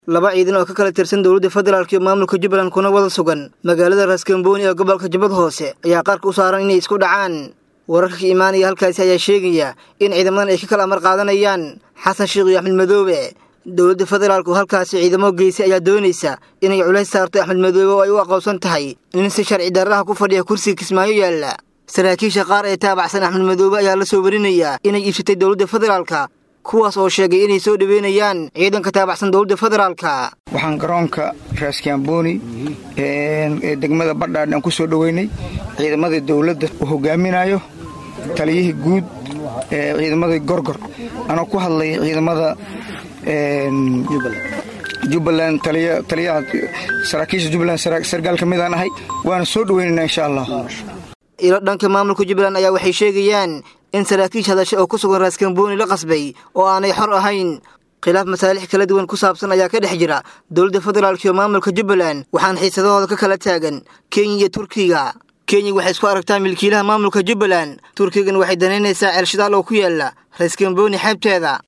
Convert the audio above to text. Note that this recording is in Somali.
laba ciidan oo ka kala tirsan dowladda federaalk iyo maamulka jubbaland kuna wada sugan magaalada raaskambooni ee gobolka jubbad hoose ayaa qarka u saaran inay isku dhacaan wararka ka imaanaya halkaasi ayaa sheegaya in ciidamadan ay ka kala amar qaadanayaan xasan sheekh iyo axmed madoobe dowladda federaalku halkaasi ciidamo geysay ayaa doonaysa inay culays saarto axmed madoobe oo ay u aqoonsan tahay nin si sharci darraha ku fadhiya kursiga kismaayo yaalla saraakiisha qaar ee taabacsan axmed madoobe ayaa la soo warinayaa inay iibsatay dowladda federaalka kuwaas oo sheegay inay soo dhoweynayaan ciidanka taabacsan dowladda federaalka waxaan garoonka raaskiambooni ee degmada badhaadh aan ku soo dhoweynay ciidamada dowladda uu hogaaminayo taliyihii guud ee ciidamadii gorgor anoo ku hadlay ciidamada jubbaland taliyaha saraakiisha jubbaland sargaal ka midaan ahay waana soo dhoweynaynaa insha allah ilo dhanka maamulka jubbaland ayaa waxay sheegayaan in saraakiish hadashe oo ku sugan raaskambooni la qasbay oo aanay xor ahayn khilaaf masaalix kala duwan ku saabsan ayaa ka dhex jira dowladda federaalk iyo maamulka jubbaland waxaana xiisadahooda ka kala taagan kenya iyo turkiga kenya waxay isku aragtaa milkiilaha maamulka jubbaland turkigana waxay danaynaysaa ceelshidaal oo ku yaala raaskambooni xeebteeda